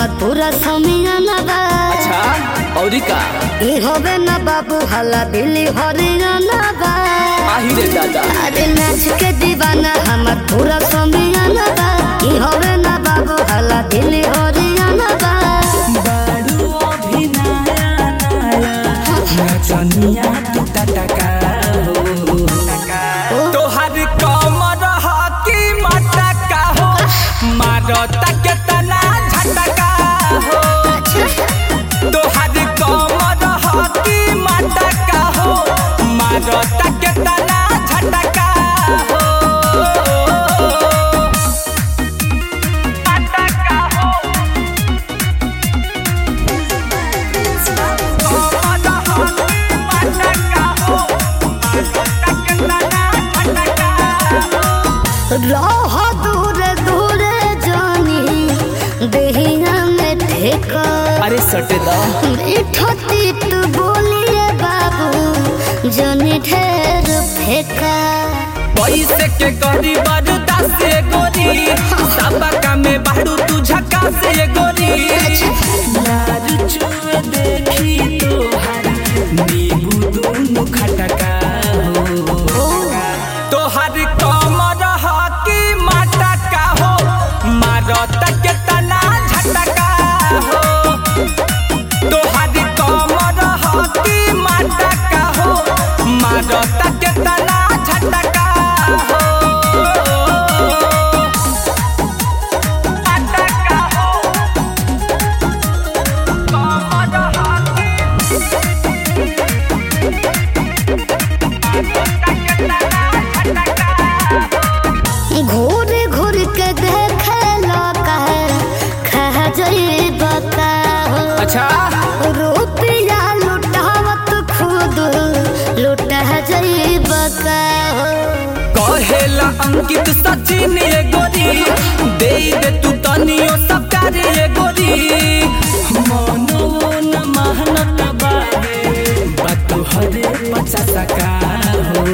हमर पूरा समियाना बा अच्छा औरी का ई होबे ना बाबू हला दिल्ली हरियाणा बा आही रे दादा अरे नाच के दीवाना हमर पूरा समियाना बा ई होबे ना बाबू हला दिल्ली हरियाणा बा बारू अभी नया नया नचनिया तू टटका हो तोहर कमर हकी मटका हो मारता के तना झटका हो तोहर कमर हकी मटका हो मारता के तना झटका हो मटका हो रह दूर दूर जानी देहिया में ठेका अरे सटे दा मीठो तीत बोलिए बाबू जनी ढेर फेंका पैसे के करी बरदास से गोरी सबका में बाड़ू तू झका से गोरी लाल चुए देखी तोहर नींबू दोनों खटका हो तोहर कमर हकी मटका हो मारत के तना झटका हो तोहर कमर हकी मटका हो मारत के तना झटका हो मटका हो कमर हकी घूर घूर के देखे लगा खा जाई बता अच्छा रुपया लुटावत खुद लुटा जाई बका कहेला अंकित सचिन ये गोरी दे दे तू तनियो सब कर ये गोरी मनो न महनत बारे बात हरे पचास का हो